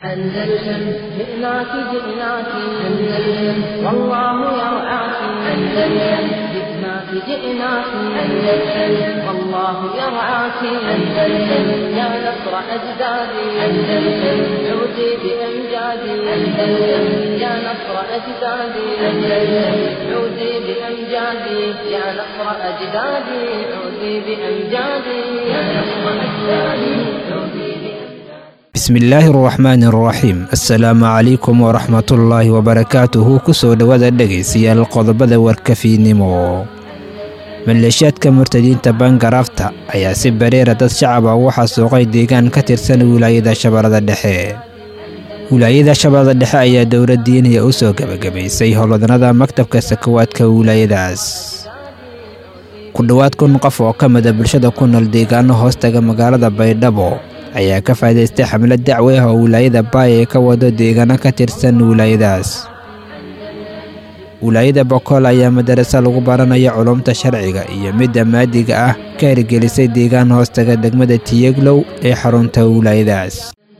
أندلسن جئناك جئناك أندلسن والله يرعاك أندلسن جئناك جئناك أندلسن والله يرعاك أندلسن يا نصر أجدادي أندلسن عودي بأمجادي أندلسن يا نصر أجدادي أندلسن عودي بأمجادي يا نصر أجدادي عودي بأمجادي يا نصر أجدادي عودي بأمجادي bismillaahi araxmaani araxiim assalaamu calaykum waraxmatullaahi wabarakaatuhu kusoo dhowaada dhegaystayaal qodobada warkafiinimo maleeshiyaadka murtadiinta bangaraafta ayaa si bareera dad shacaba ugu xasuuqay deegaan ka tirsan wilaayada shabeellada dhexe wilaayada shabeellada dhexe ayaa dowla diiniya u soo gebagabaysay howlwadanada maktabka sakawaadka wilaayadaas ku dhowaad kun qof oo ka mida bulshada ku nool deegaano hoostaga magaalada baydhabo ayaa ka faa'idaystay xamlad dacwe ah oo wilaayada baay ee ka wado deegaano ka tirsan wilaayadaas wilaayada bokool ayaa madarasa lagu baranaya culumta sharciga iyo midda maadiga ah ka hirgelisay deegaan hoostaga degmada tiyeglow ee xarunta wilaayadaas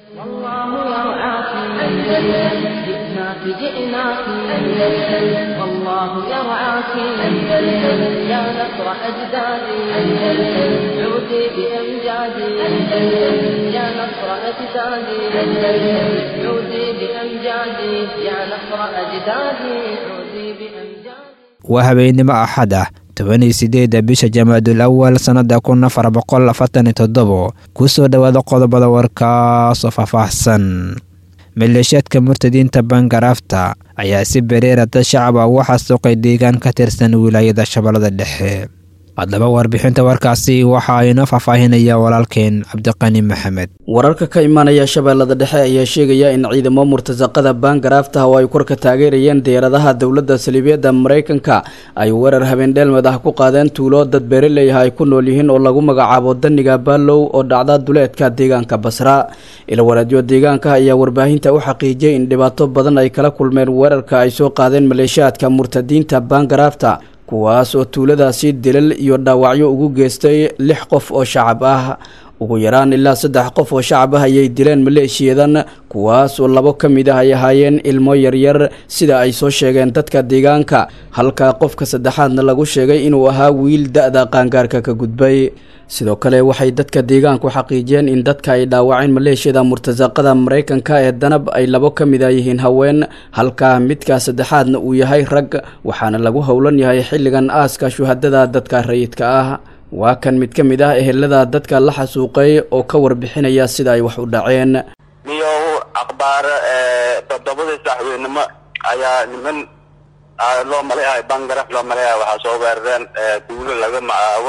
والله يرعاك أندلسن جئناك جئناك أندلسن والله يرعاك أندلسن يا نصر أجدادي أندلسن عودي بأمجادي أندلسن يا نصر أجدادي أندلسن عودي بأمجادي يا نصر أجدادي عودي بأمجادي waa habeennimo axad ah tobaniyo sideedda bisha jamaadul awal sannada kun afar boqol afartan iyo toddobo kusoo dhowaada qodobada warkaasoo faahfaahsan maleeshiyaadka murtadiinta bangaraafta ayaa si bareera dad shacaba ugu xasuuqay deegaan ka tirsan wilaayada shabeellada dhexe haddaba warbixinta warkaasi waxaa inoo faahfaahinaya walaalkeen cabdiqani maxamed wararka ka imaanaya shabeellada dhexe ayaa sheegaya in ciidamo murtasaqada baangaraafta oo ay korka taageerayeen diyaaradaha dowladda saliibiyadda maraykanka ay weerar habeendheelmad ah ku qaadeen tuulo dad beeraley ah ay ku nool yihiin oo lagu magacaabo daniga baalow oo dhacda duleedka deegaanka basra ilwaraadyo deegaanka ayaa warbaahinta u xaqiijiyey in dhibaato badan ay kala kulmeen weerarka ay soo qaadeen maleeshiyaadka murtadiinta baangaraafta kuwaas oo tuuladaasi dilal iyo dhaawacyo ugu geystay lix qof oo shacab ah ugu yaraan ilaa saddex qof oo shacab ah ayay dileen maleeshiyadan kuwaas oo labo ka mid ah ay ahaayeen ilmo yaryar sida ay soo sheegeen dadka deegaanka halka qofka saddexaadna lagu sheegay inuu ahaa wiil da-da qaangaarka ka gudbay sidoo kale waxay dadka deegaanku xaqiijiyeen in dadka ay dhaawaceen maleeshiyada murtasaqada maraykanka ee danab ay labo ka mid a yihiin haween halka midka saddexaadna uu yahay rag waxaana lagu howlan yahay xilligan aaska shuhadada dadka rayidka ah waa kan mid ka mid ah ehelada dadka la xasuuqay oo ka warbixinaya sida ay wax u dhaceen niyow akhbaar toddobadii saxweynimo ayaa niman loo maleeyahay bangaraf loo maleeyahay waxaa soo weerareen duulo laga macaabo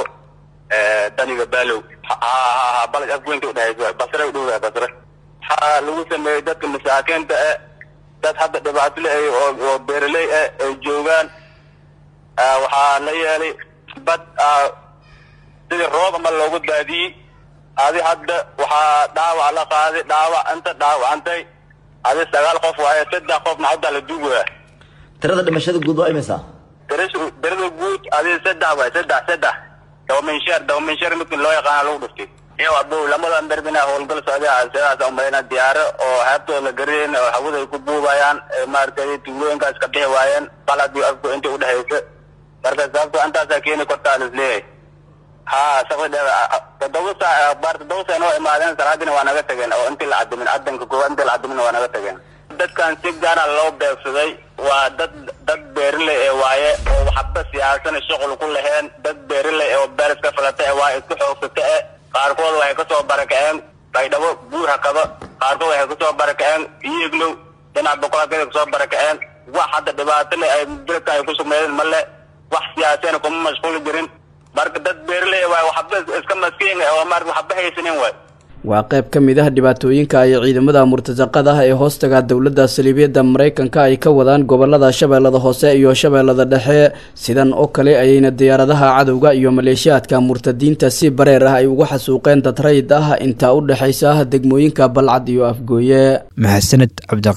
daniga baalow ha balaj afweynta udhehaysa basre udhow basre waxaa lagu sameeyey dadka masaakiinta e dad hadda dhibaato le oo beeraley ah ay joogaan waxaa la yeelay bad sidii roob ama loogu daadiyey adi hadda waxaa dhaawac la qaaday dhaawac inta dhaawacantay adi sagaal qof waaye saddex qofna hadda la duugaya tirada dhimashada guud waa imisa darada guud adi saddex waay saddex saddex dawaminsheer dawaminsheer midkin loo yaqaana lagu dhuftay iyo abow lamadan darbina howlgal socday sidaas umalayna diyaaro oo heebtooda la garayn oo hawada ay ku buubayaan maaragtay tuulooyinkaas ka bixi waayeen balad iyo afku inta udhexaysa marka sababto intaasaa keeni kortaa lisleeyahay ha sabadhe toddoba saac baar toddoba saac noo imaadeen salaadina waa naga tageen oo intii la cadimin cadanka koowaad intii la cadimin waa naga tageen dadkan si gaara loo beegsaday waa dad dad beeraley ee waaye oo waxba siyaasan shuqul ku laheen dad beeraley oo beer iska falata ee waaye isku xoogsata e qaarkood waxay kasoo barakaceen baydhabo buur hakaba qaarkood waxay kasoo barakaceen iyeglow dhinac boqolakada kasoo barakaceen wax hadda dhibaato le ay dalka ay ku sugnaydeen male wax siyaaseen kuma mashquuli jirin marka dad beeraley waay waxba iska maskiin oo marka waxba haysanin waay waa qayb ka mid ah dhibaatooyinka ay ciidamada murtasaqada ah ee hoostaga dowladda saliibiyadda maraykanka ay ka wadaan gobolada shabeellada hoose iyo shabeellada dhexe sidan oo kale ayayna diyaaradaha cadowga iyo maleeshiyaadka murtadiinta si bareer ah ay uga xasuuqeen dad rayid ah intaa u dhexaysa degmooyinka balcad iyo afgooye mahadsaned cabdiqani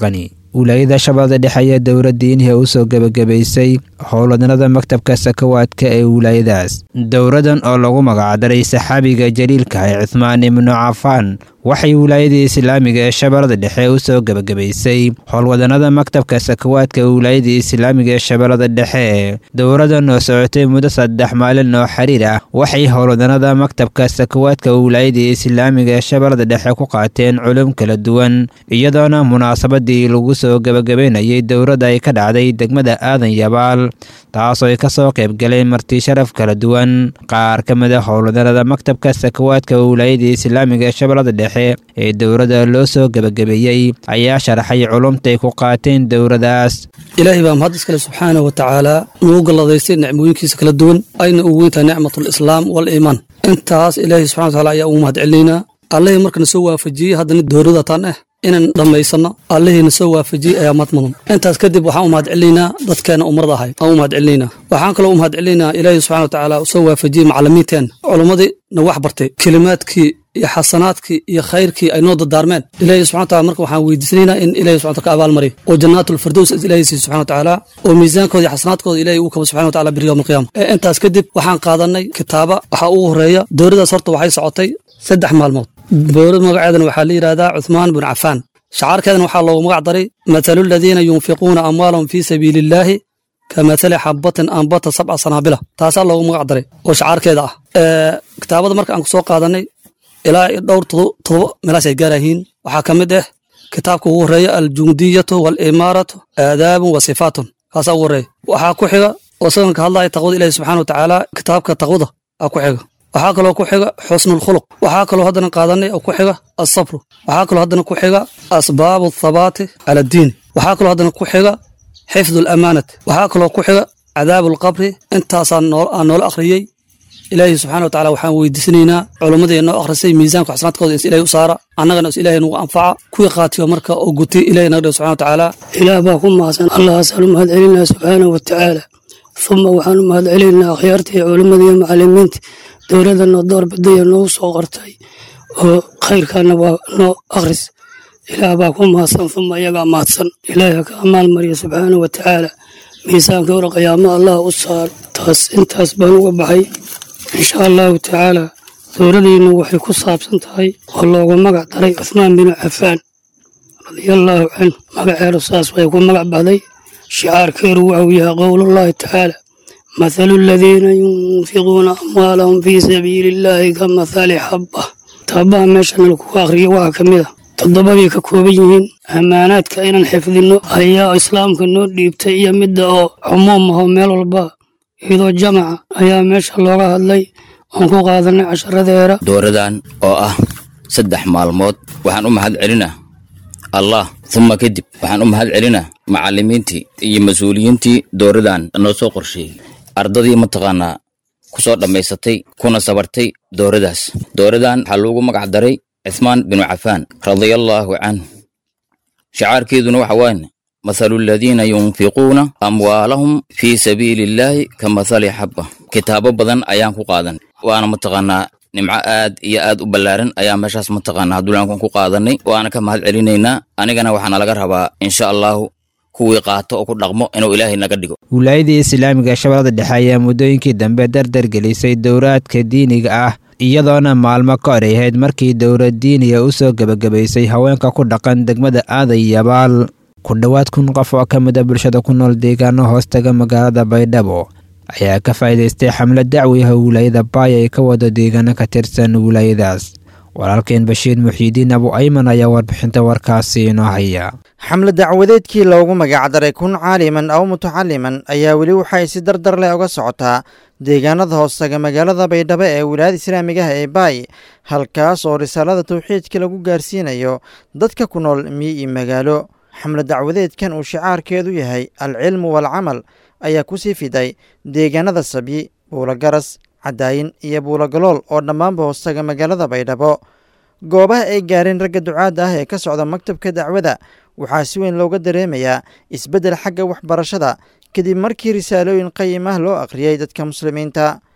wilaayada shabeellada dhexe ayaa dowla diiniha u soo gebagabaysay howlwadnada maktabka sakawaadka ee wilaayadaas dowladan oo lagu magacdaray saxaabiga jaliilka ee cuhmaan ibnu cafaan waxay wilaayadii islaamiga ee shabeellada dhexe u soo gebagabaysay howlwadanada maktabka sakawaadka ee wilaayadii islaamiga ee shabeellada dhexe dowladan oo socotay muddo saddex maalin oo xiriir ah waxay howlwadanada maktabka sakawaadka wilaayadii islaamiga ee shabeellada dhexe ku qaateen culum kala duwan iyadoona munaasabadii lagu soo gebagabaynayay dowladda ay ka dhacday degmada aadan yabaal taasoo ay ka soo qaybgaleen marti sharaf kala duwan qaar ka mid a howlwadanada maktabka sakawaadka wilaayadii islaamiga ee shabeellada dhexe ee dowladda loo soo gebagabeeyey ayaa sharaxay culumtay ku qaateen dowladaas ilaahay baa mahad iskale subxaanah wa tacaala nugu galladaystay nicmooyinkiisa kala duwan ayna ugu weyntahay nicmatulislaam waliimaan intaas ilaahay subxana wa taala ayaa ugu mahad celinaynaa allihii markana soo waafajiyey haddana dowlada tan ah inaan dhammaysanno allihiina soo waafajiyey ayaa mad mudan intaas kadib waxaan u mahad celinaynaa dadkeena umrada ahayd aan u mahad celinaynaa waxaan kaloo u mahad celinaynaa ilaahay subxana wa tacaala soo waafajiyey macallimiinteena culummadii na wax bartay kelimaadkii iyo xasanaadkii iyo khayrkii ay noo dardaarmeen ilaahay subxana wataala marka waxaan weydiisanaynaa in ilahay subxana wataala ka abaalmariyo oo jannaatulfirdows ilaahay siiyo subxana watacaala oo miisaankooda iyo xasanaadkooda ilaahay uu kabo subxana wataala biri yowma alqiyaama ee intaas kadib waxaan qaadanay kitaaba waxaa ugu horeeya dowladaas horta waxay socotay saddex maalmood dowlad magaceedana waxaa la yidhahdaa cuthmaan bin cafaan shacaarkeedana waxaa loogu magac daray mathalu aladiina yunfiquuna amwaalahum fii sabiili illaahi ka mathali xabatin ambata sabca sanaabila taasaa loogu magac daray oo shacaarkeeda ah kitaabada marka aan ku soo qaadanay ilaa dhowr todoba meelaas ay gaarayihiin waxaa ka mid ah kitaabka ugu horeeya aljundiyatu waalimaaratu aadaabun wa sifaatun kaasaa ugu horeeya waxaa ku xiga oo isagan ka hadlaya taqwada ilahi subxana wa tacaala kitaabka taqwada aa ku xiga waxaa kaloo ku xiga xusnulkhuluq waxaa kaloo haddana qaadanay oo ku xiga asabru waxaa kaloo haddana ku xiga asbaabu athabaati cala addiini waxaa kaloo haddana ku xiga xifdu alamaanati waxaa kaloo ku xiga cadaabu alqabri intaasaan aan noola akhriyey ilaahay subxana wa tacala waxaan weydiisanaynaa culummadii noo akhrisay miisaanka xasanaadkooda is ilahay u saara annagana is ilaahay nagu anfaca kuwii qaatiyo marka oo gutay ilahay naga dhigo subxana wa tacaala ilaah baa ku mahadsan allahaasaan u mahad celinaa subxaanahu wa tacaala uma waxaan u mahad celinaynaa akhyaarta iyo culummada iyo macallimiinta dowladda noo door badaya noogu soo qortay oo khayrkaana waa noo akhris ilaah baa ku mahadsan uma iyagaa mahadsan ilaahi ha ka amaal mariya subxaanahu wa tacaala miisaanka hore qiyaamo allah u saaro taas intaas baan uga baxay insha allahu tacaala dowladdiinnu waxay ku saabsan tahay oo loogu magac daray cuhmaan binu cafaan radiallaahu canhu magaceedu saas way ku magac baxday shicaarkeedu waxuu yahay qowlullaahi tacaala mathalu aladiina yunfiquuna amwaalahum fii sabiili illaahi ka mathali xabba taabaha meeshan lakugu akhriyo waxaa ka mid a toddobadii ka kooban yihiin ammaanaadka inaan xifdinno ayaa islaamka noo dhiibtay iyo midda oo cumuum aho meel walba iyadoo jamaca ayaa meesha looga hadlay oon ku qaadanay casharadeera dowradan oo ah saddex maalmood waxaan u mahad celinaa allah uma kadib waxaan u mahad celinaa macallimiintii iyo mas-uuliyiintii dowradan noo soo qorsheeyey ardadii mataqaanaa ku soo dhammaysatay kuna sabartay dowradaas dowradan waxaa loogu magac daray cuthmaan binu cafaan radiallaahu canhu shacaarkeeduna waxa waaye mathalu aladiina yunfiquuna amwaalahum fii sabiili illaahi ka mathali xabba kitaabo badan ayaan ku qaadan waana mataqaanaa nimco aad iyo aad u ballaaran ayaa meeshaas mataqaanaa hadulaankan ku qaadanay waana ka mahad celinaynaa anigana waxaana laga rabaa insha allahu kuwii qaato oo ku dhaqmo inuu ilaahay naga dhigo wilaayadii islaamiga shabeellada dhexe ayaa muddooyinkii dambe dardar gelisay dowraadka diiniga ah iyadoona maalmo ka hor ay ahayd markii dowlad diiniga u soo gebagabaysay haweenka ku dhaqan degmada aaday yabaal ku dhowaad kun qof oo ka mid a bulshada ku nool deegaano hoostaga magaalada baydhabo ayaa ka faa'iidaystay xamlad dacwiha wilaayada baay ay ka wado deegaano ka tirsan wilaayadaas walaalkeen bashiir muxiidiin abu ayman ayaa warbixinta warkaasi inoo haya xamle dacwadeedkii loogu magacdaray kun caaliman aw mutacaliman ayaa weli waxay si dardar leh uga socotaa deegaanada hoostaga magaalada baydhabo ee wilaayada islaamigaha ee baay halkaas oo risaalada tawxiidka lagu gaarsiinayo dadka ku nool miyi iyo magaalo xamle dacwadeedkan uu shicaarkeedu yahay alcilmu waalcamal ayaa ku sii fiday deegaanada sabyi buulogaras cadaayin iyo buulogalool oo dhammaanba hoostaga magaalada baydhabo goobaha ay gaareen ragga ducaadda ah ee ka socda maktabka dacwada waxaa si weyn looga dareemayaa isbeddel xagga waxbarashada kadib markii risaalooyin qayim ah loo akhriyey dadka muslimiinta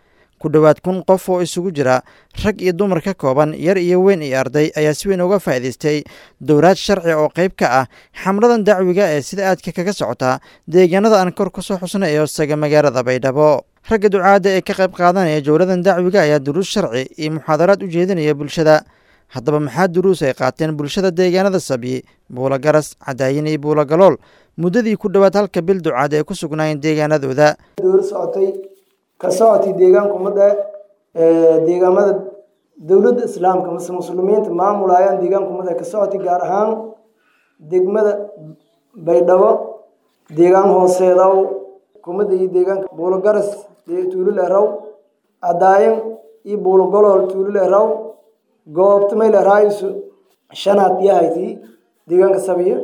ku dhowaad kun qof oo isugu jira rag iyo dumar ka kooban yar iyo weyn iyo arday ayaa si weyn uga faa'iidaystay dowlaad sharci oo qayb ka ah xamladan dacwiga ee sida aadka kaga socota deegaanada aan kor kusoo xusnay ee hoostaga magaalada baydhabo ragga ducaadda ee ka qayb qaadanaya jowladan dacwiga ayaa duruus sharci iyo muxaadaraad u jeedinaya bulshada haddaba maxaa duruus ay qaateen bulshada deegaanada sabyi buulo garas cadaayin iyo buulo galool muddadii ku dhowaad halka bil ducaad ay ku sugnaayeen deegaanadooda dowla socotay ka socotay deegaanka ummadda deegaamada dowladda islaamka mase muslimiinta maamulayaan deegaanka ummadda ka socotay gaar ahaan degmada baydhabo deegaan hooseedaw kumada iyo deegaanka buulo garas tuulul eraw cadaayin iyo buulo golool tuulul eraw goobta mayl eraayisu shanaad yahayti deegaanka sabiya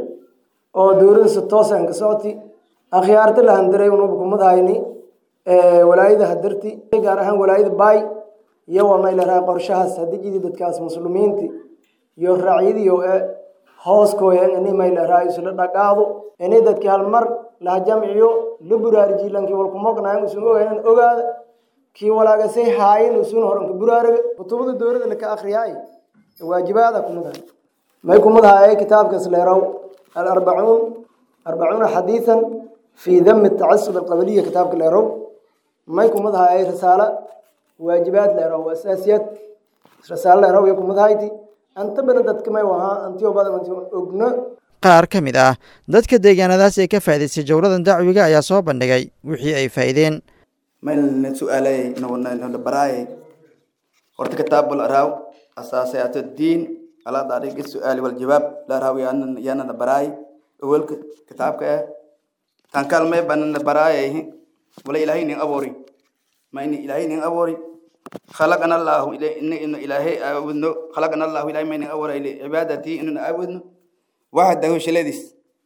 oo dowladasa toosan ka socoti akhyaarta la handiray unuba kumad hayni walaayada hadarti gaar ahaan walaayada baay iyo waa mayl eraa qorshahaas hadijidi dadkaas muslimiinti iyo raacyadiyo e hooskooyan ini mayl eraayisu la dhaqaado ini dadki halmar laha jamciyo la buraarijiy lankii walkumognayan usun ogaynan ogaada kii walaagasay haayin usun horanka buraaraga kutubada dowlada laka akriyaay waajibaada kumadahay may kumadahay kitaabkaas leeraw alarbacuun arbacuuna xadiisan fii dami tacasub alqabaliya kitaabka leeraw may kumadahay risaala waajibaad leeraw asaasiyad risaalo leeraw iyo kumadahayti anta bana dadka may wahaa antiyo badan antiyo ogno qaar ka mid ah dadka deegaanadaas ee ka faa'idaystay jowladan dacwiga ayaa soo bandhigay wixii ay faa'iideen maylna su'aalay nala baraayay horta kitaabul araaw asaasayaatu diin ala dariiqi su'aali wal jawaab la araaw yaana na baraay awalka kitaabka eh tan kalmay banana baraayay wala ilaahay nin abuuri ma ini ilaahay nin abuuri خلقنا الله إلى إن إن إلهي أعبدنا خلقنا الله إلى من أول إلى عبادتي إن أعبدنا وحده شلديس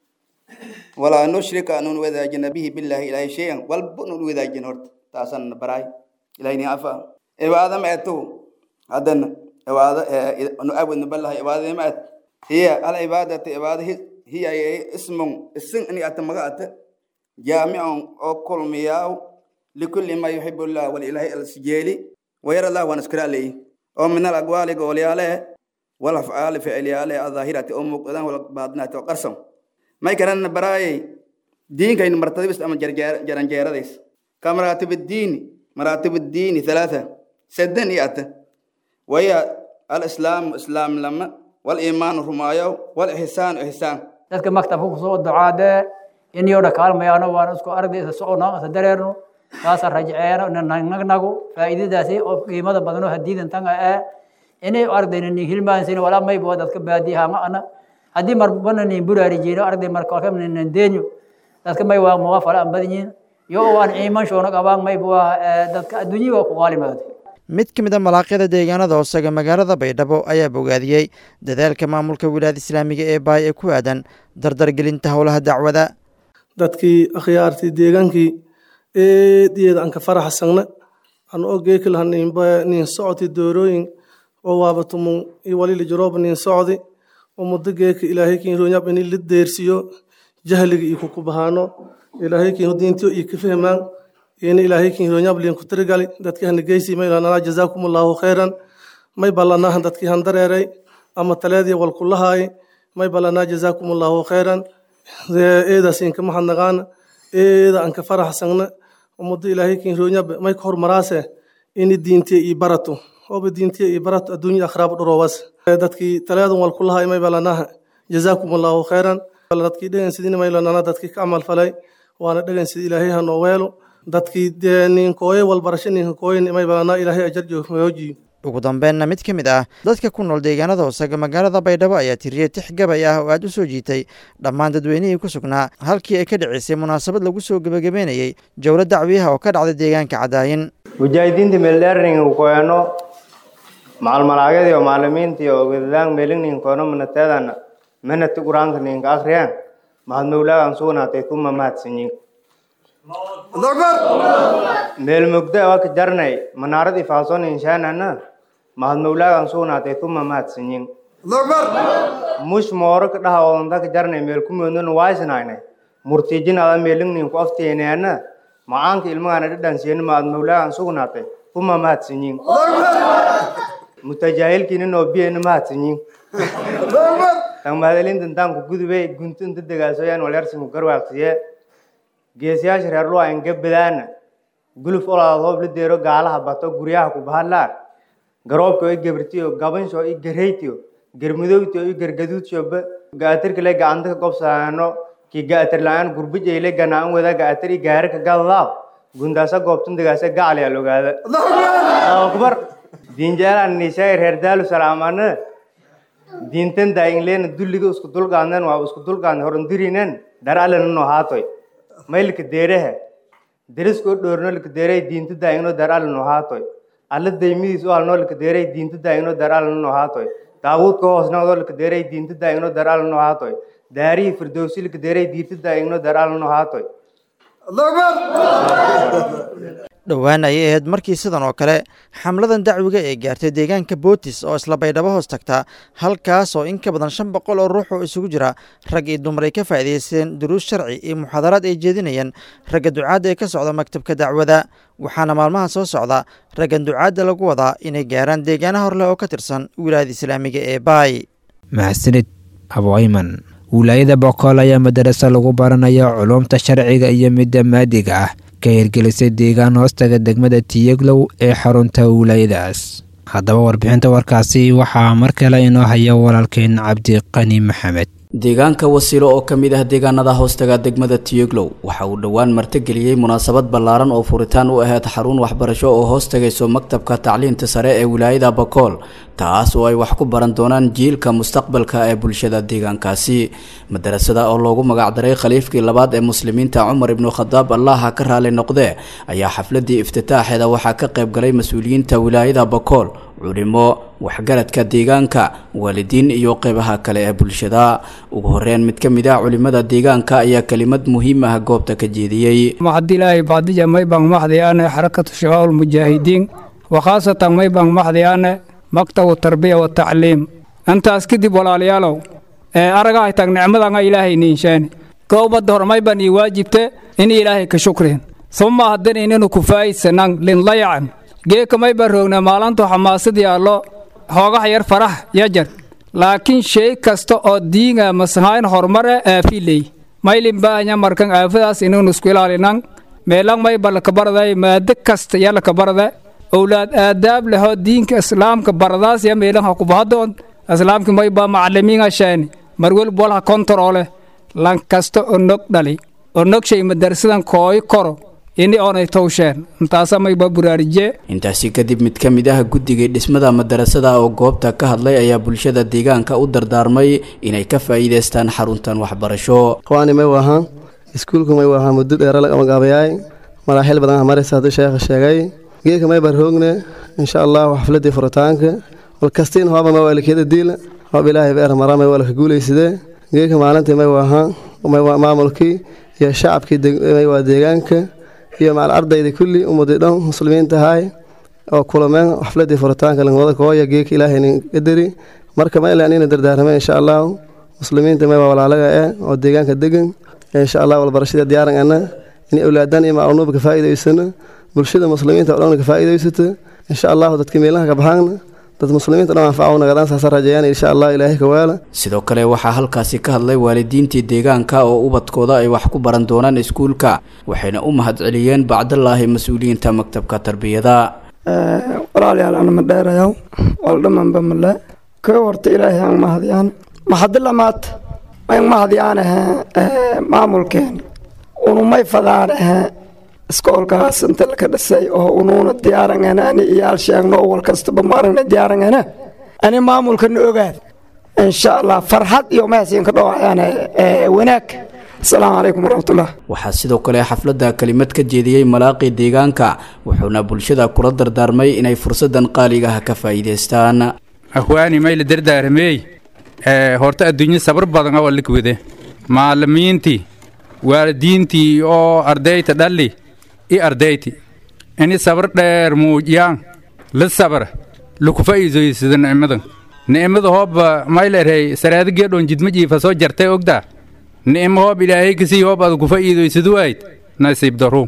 ولا نشرك أن وذا به بالله إلهي شيئا والبن وذا جنورت تاسن براي إلهي عفا عبادة ما أتو هذا عبادة نعبد بالله عبادة ما أت هي العبادة عبادة هي اسم اسم أني أتمغات جامع أو كل مياو لكل ما يحب الله والإله السجيلي ويرى الله ونشكر عليه ومن الأقوال قول عليه والأفعال فعل عليه الظاهرة أم قدام والباطنة وقرصم ما يكرن براي دين كاين مرتبة بس أما جران جيرا ديس كمراتب الدين مراتب الدين ثلاثة سدن يأتى وهي الإسلام إسلام لما والإيمان رمايو والإحسان إحسان dadka maktabka kusoo ducaade in yoodha kaalmayaano waan isku ardaysa socono isa dareerno kaasa rajceeno nagnagu faa'iidadaasi oo qiimada badano hadiidan tanga ee inay ardayna nin hilmaansin walaa maybo dadka baadiyaha ma ana haddii marbana nin buraarijiino arday markalkamna nin deenyo dadka may waa muga fala an badanyiin yo waan ciiman shoona qabaan maybo dadka adduunyii waa ku qaalimaada mid ka mid a malaaqyada deegaanada hoosaga magaalada baydhabo ayaa bogaadiyey dadaalka maamulka wilaayada islaamiga ee baay ee ku aadan dardargelinta howlaha dacwada dadkii akhyaartii deegaankii eediyeeda aan ka faraxsagna aan ogeeki laha nin socoti doorooyin oo waabatumun iyo walili jarooba nin socdi oo muddo geeka ilaahay kiin roonyab ini la deersiyo jahliga iyo kukubahaano ilaahay kiin diintiyo iyo ka fahmaan ina ilaahay kiin roonyab liin ku tirigali dadkii hana geysi may lanaa jazaakum allahu khayran may ballanaahan dadkii han dareeray ama taleedii walkulahaay may ballanaa jazaakum allahu khayran eedaas inka mahadnaqaana eeda aan ka faraxsagna ummadda ilaahay kiin roonyab may ka hormaraase ini diintiya iyo barato ooba diintiya iyo barato adduunya akhraab dhuroowas dadkii taleedan walkulahaay may ballanaaha jazaakum allahu khayran dadkii dhegansidina may lanana dadkii ka camal falay waana dhegansid ilaahay ha noo weelo dadkii dee ninkooye walbarasho ninka kooyen may balanaa ilaahay ajar joojiyo ugu dambeenna mid ka mid ah dadka ku nool deegaanada hoosaga magaalada baydhabo ayaa tiriyey tix gabay ah oo aad u soo jiitay dhammaan dadweynihii ku sugnaa halkii ay ka dhicisay munaasabad lagu soo gebagabeynayey jowlo dacwiyaha oo ka dhacday deegaanka cadaayin mujaahidiinta meeldheerning koeno macalmalaagyadii oo maalimiintii oo wedadaan meelingning koeno manateedana menati quraanka ninka akhriyaan mahad mawlaagan sugnaatay kuma mahadsanyin meel mugda waka jarnay manaaradii faason inshaanana mahad mawlaagan sugnaatay kuma mahadsanyin mush mooro ka dhaha oondaka jarnay meel kumoodnana waaysnaynay murtiijin ada meelingnin ku afteeneana macaanka ilmagaana dhadhansiyen mahad mawlaagan sugnaatay uma mahadsanyiin mutajaahilkiina noo biyana mahadsanyiin tan mahadalintan taanku gudube guntunta degaasoyaan walersimu garwaaqsiye geesiyaasha reer luwa inga badaana guluf olaad hoob la deero gaalaha bato guryaha ku bahadlaan garoobka i gabartiyo gabansho i gareytiyo garmudowtiyo i gargaduudshoba gaatirkale gacanta ka gobsaano ki gaatir la-aan gurbijayle ganaan wada gaatir i gaari ka gadadaaw gundaasa goobtun degaasa gacaliya logaada akbar diinjaalaan nishaay reer daalu salaamana diintan daayinleena dulliga isku dulqaadnen waa isku dulqaadne horandirinen daralena no haatoy maylka deerehe deriskoo dhoorno lika deerey diinta daayingno darala no haatoy alla daymidiis u halno lika deerey diinta daayingno darala no haatoy daawuudka hoosnoodo lika deerey diinta daayingno darala no haatoy daarihii firdowsi lika deerey diinta daayingno darala no haatoy dhowaan ayay ahayd markii sidan oo kale xamladan dacwiga ee gaartay deegaanka bootis oo isla baydhabo hoos tagta halkaas oo in ka badan shan boqol oo ruux oo isugu jira rag iyo dumar ay ka faa'iidaysteen duruus sharci iyo muxaadaraad ay jeedinayeen ragga ducaadda ee ka socda maktabka dacwada waxaana maalmaha soo socda raggan ducaadda lagu wadaa inay gaaraan deegaana horleh oo ka tirsan wilaayada islaamiga ee baay mahadsanid aboayman wilaayada bokool ayaa madarasa lagu baranaya culuumta sharciga iyo midda maadiga ah ka hirgelisay deegaan hoostaga degmada tiyeglow ee xarunta wilaayadaas haddaba warbixinta warkaasi waxaa mar kale inoo haya walaalkeen cabdiqani maxamed deegaanka wasiilo oo ka mid ah deegaanada hoostaga degmada tiyeglow waxa uu dhowaan martigeliyey munaasabad ballaaran oo furitaan u ahayd xarun waxbarasho oo hoos tagayso maktabka tacliinta sare ee wilaayada bakool taas oo ay wax ku baran doonaan jiilka mustaqbalka ee bulshada deegaankaasi madarasada oo loogu magacdaray khaliifkii labaad ee muslimiinta cumar ibnu khadaab allaha ka raali noqdee ayaa xafladii iftitaaxeeda waxaa ka qayb galay mas-uuliyiinta wilaayada bakool culimo waxgaradka deegaanka waalidiin iyo qeybaha kale ee bulshada ugu horeyn mid ka mid ah culimada deegaanka ayaa kelimad muhiim ah goobta ka jeediyey maxadilaahi bacdija maybang maxdiyaane xarakatu shabaab ulmujaahidiin wakhaasatan maybang maxdiyaane maktabu tarbiya watacliim intaas kadib walaalayaalow ee aragahay tag nicmadanga ilaahay niinshaani goobadda hormayban ii waajibte in ilaahay ka shukrin suma haddan inanu kufaa'isanan linlayacan geeka mayban roogna maalantu xamaasadii allo hoogaha yar farax yajar laakiin shay kasta oo diinga masahayn horumare aafiley maylin baahanya markan aafadaas inanu isku ilaalinan meelang mayba lakabarday maado kasta ya lakabarda owlaad aadaab lehoo diinka islaamka baradaas ya meelan ha kubahadoon islaamki mayba macalimiinga shaani marwelb walha kontaroole lan kasta onog dhali onog shay madarsadan kooy koro ini oonay towsheen intaasa mayba buraarije intaasi kadib mid ka mid ah guddigii dhismada madarasada oo goobta ka hadlay ayaa bulshada deegaanka u dardaarmay inay ka faa'iidaystaan xaruntan waxbarasho qawaani may wahaan iskuulku may wahaa muddo dheera lagabagabayaay maraaxil badan maraysa hadduu sheekha sheegay geedka may barhoogne insha allahu xafladii furitaanka walkastiin hooba may waalikiyada diila hoob ilaahay beer mara may waalka guulaysidee geedka maalintii may wahaan may waa maamulkii iyo shacabkii may waa deegaanka iyo macal ardayda kulli ummadii dhan muslimiinta ahaay oo kulameen xafladii furitaanka langwada kooya geedka ilaahay nin qadari marka ma ilaan ina dardaarmeen insha allahu muslimiinta may waa walaalaga eh oo deegaanka degan insha allah walbarashada diyaaran ana in awlaadan iyo maclunuuba ka faa'iidaysano bulshada muslimiinta oo dhan ka faa'iidaysato insha allahu dadka meelaha ka baxaana dad muslimiinta dhan anfaca nagadaan saasa rajayaan insha allah ilaahay ka waala sidoo kale waxaa halkaasi ka hadlay waalidiintii deegaanka oo ubadkooda ay wax ku baran doonaan iskuulka waxayna u mahadceliyeen bacdallaahi mas-uuliyiinta maktabka tarbiyada walaalayaal ana ma dheerayaw waldhamanba male ka horta ilaahay aan mahadiyaan maxadilamaad mayn mahadiyaanahe maamulkeen unumay fadaanehe iskoolkaas inta laka dhisay oo unuuna diyaarangana ani iyaal sheegno wal kastaba maaragna diyaarangana ani maamulkana ogaad insha allah farxad iyo mahadsiin ka dhawacayaan wanaag asalaamu calaykum waraxmatullah waxaa sidoo kale xafladda kelimad ka jeediyey malaaqii deegaanka wuxuuna bulshada kula dardaarmay inay fursadan qaaliga ah ka faa'iidaystaan ahwaani mayla dardaaramey horta adduunya sabar badan oo likwide maalimiintii waalidiintii oo ardayta dhalli i ardayti ini sabar dheer muujiyaan la sabra laku faa'iidaysada nicmadan nicmada hooba maylerey saraada geedhoon jidma jiifa soo jartay ogdaa nicmo hoob ilaahay kasii hoob ada ku faa'iidaysadu waayid nasiib daruum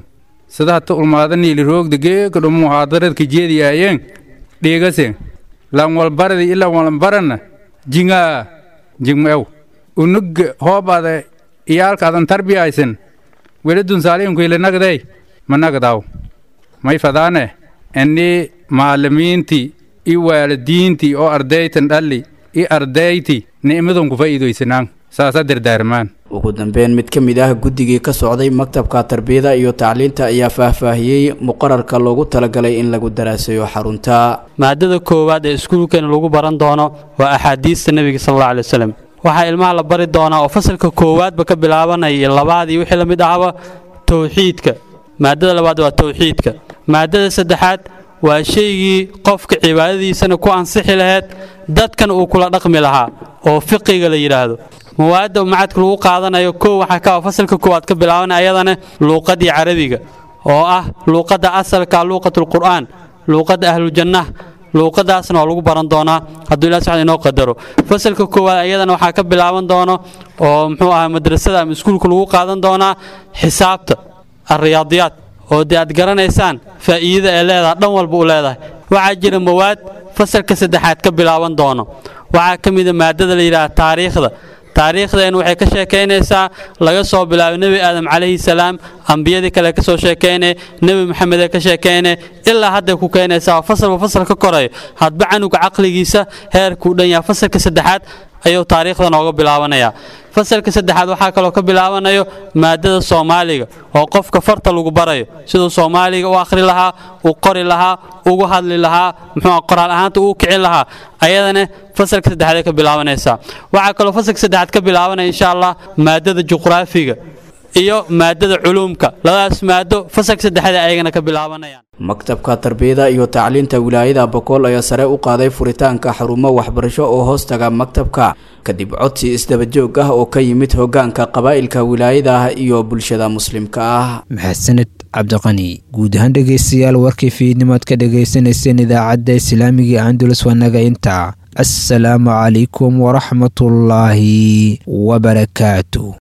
sida hata ulmaadaniili roogda geeka dhumu haadaradka jeediyaayeen dhiigase lan walbaradi ilan walbarana jingaa jingmeew unugga hoobada iyaalkaadan tarbiyaysen weladun saaliinkuile nagday ma nagdaw may fadaane ini maalimiintii i waalidiintii oo ardaytan dhalli i ardayti ni'madun ku faa'iidaysanaan saasa dardaarmaan ugu dambeyn mid ka mid ah guddigii ka socday maktabka tarbiyada iyo tacliinta ayaa faahfaahiyey muqararka loogu talagalay in lagu daraasayo xarunta maadada koowaad ee iskuulkeena lagu baran doono waa axaadiista nebiga sal alla alay wasalam waxaa ilmaha la bari doonaa oo fasalka koowaadba ka bilaabanaya iyo labaadii wixii la mid ahaba towxiidka maadada labaad waa towxiidka maadada saddexaad waa shaygii qofka cibaadadiisana ku ansixi lahayd dadkan uu kula dhaqmi lahaa oo fiqiga la yidhaahdo mawaadda macadka lagu qaadanayo kow waxaa ka fasalka koowaad ka bilaabanaya ayadana luuqadii carabiga oo ah luuqadda asalka luuqatulqur'aan luuqadda ahlujannah luuqadaasna waa lagu baran doonaa hadduu ilaah subxaana inoo qadaro fasalka koowaad ayadana waxaa ka bilaaban doono oo muxuu ahaa madrasada ama iskuulka lagu qaadan doonaa xisaabta alriyaadiyaad oo dee aad garanaysaan faa'iidada ee leedahay dhan walba u leedahay waxaa jira mawaad fasalka saddexaad ka bilaaban doono waxaa ka mida maadada la yidhaha taariikhda taariikhdeen waxay ka sheekaynaysaa laga soo bilaabo nebi aadam calayhi salaam ambiyadii kale ka soo sheekaynay nebi maxamed ee ka sheekaynay ilaa hadday ku keenaysaa fasalba fasal ka korayo hadba canuga caqligiisa heerkuu dhan yahay fasalka saddexaad ayuu taariikhda nooga bilaabanayaa fasalka saddexaad waxaa kaloo ka bilaabanayo maadada soomaaliga oo qofka farta lagu barayo siduu soomaaliga u akhri lahaa u qori lahaa ugu hadli lahaa muxuu qoraal ahaanta uu kicin lahaa ayadana fasalka saddexaad ay ka bilaabanaysaa waxaa kaloo fasalka saddexaad ka bilaabanaya insha allah maadada juqraafiga iyo maadada culuumka labadaas maado fasalka saddexaad ayagana ka bilaabanayaan maktabka tarbiyada iyo tacliinta wilaayada bokool ayaa sare u qaaday furitaanka xarumo waxbarasho oo hoostaga maktabka kadib codsi isdabajoog ah oo ka yimid hogaanka qabaa'ilka wilaayada iyo bulshada muslimka ah maxasaned cabdiqani guud ahaan dhegaystayaal warkii fiidnimaad ka dhagaysanayseen idaacadda islaamiga andulus wanaga inta assalaamu calaykum waraxmatullaahi wabarakaatu